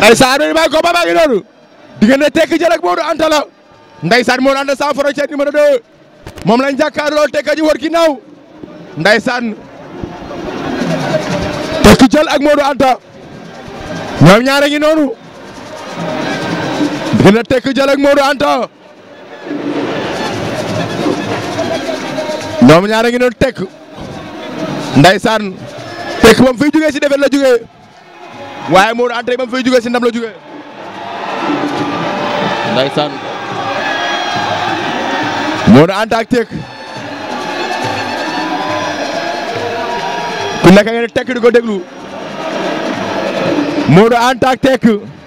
ndeysaan bi may ko ba maa ngi noonu diggante tekki jël ak Modou Anta la ndeysaan Modou Anta sans frontière numéro 2 moom lañ jàkkaarloo tekki ji war ginnaaw ndeysaan tekki jël ak Modou Anta ñoom ñaare ngi noonu diggante tekki jël ak Modou Anta ñoom ñaare ngi noonu tekk ndeysaan tekk ba mu fiy jugee si defet la jugee waaye Modou Anta ba mu fiy jugee si ndam la jugee ndeysaan Modou Anta ak tekk ku nekk ngeen tekk di ko déglu Modou Anta ak tekk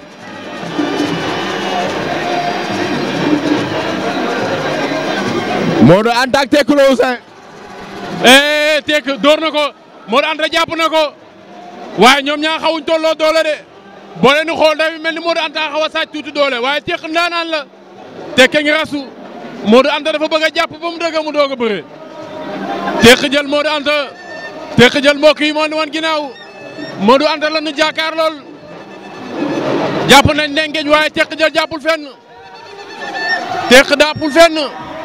Modou Anta ak tekk loo Ousseyn eh tekk door na ko Modou Anta jàpp na ko waaye ñoom ñaa xawuñ tolloo doole de boo leen di xool day mel ni Modou Anta xaw a sàcc tuuti doole waaye tekk ndaanaan la tekke ngi rasu Modou Anta dafa bëgg a jàpp ba mu dëgg mu doog a bëre tekk jël Modou Anta tekk jël mbokk yi moo ni woon ginnaaw Modou Anta la nu jàkkaar lool jàpp nañ ndengeñ waaye tekk jël jàppul fenn tekk dàppul fenn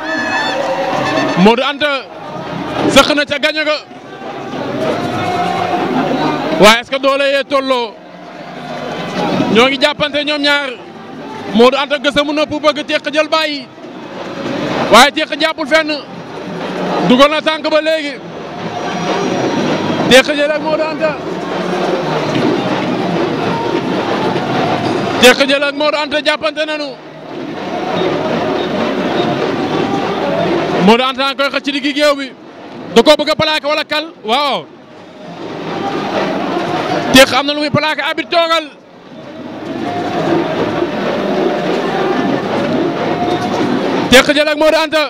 Modou Anta sëq na ca gaño ga waaye est-ce que doole yee tolloo ñoo ngi jàppante ñoom ñaar Modou Anta gësamu na pour bëgg teq jël bàyyi waaye teq jàppul fenn dugal na tànk ba léegi teq jël ak Modou Anta teq jël ak Modou Anta jàppante nañu Modou Anta koy xëcc ci diggi géew bi da koo bëgg a plaqué wala kal waaw teq am na lu muy plaqué abit toogal teq jël ak Modou Anta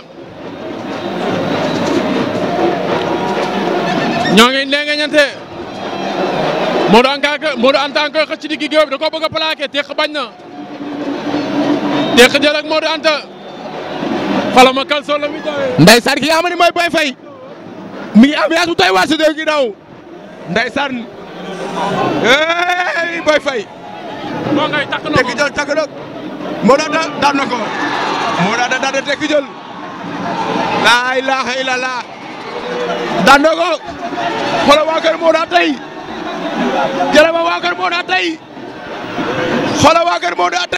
ñoo ngi ndenge ñante Modou Anta Modou Anta koy xëcc ci diggi géew bi da koo bëgg a plaqué teq bañ na teq jël ak Modou Anta xala ma kal solo mi dawee ndeysaan ki nga xam ne mooy Boy Faye mi ngi ambiance bu tooy waar si dégg ginnaaw ndeysaan hey Boy Faye moo ngay takk na tekki ko jël takk na Modou Anta daan na ko Modou Anta daan na tekki jël laa ilaaha illallah daan na ko xoolal waa kër Modou Anta yi jërëma waa kër Modou Anta yi xoolal waa kër Modou Anta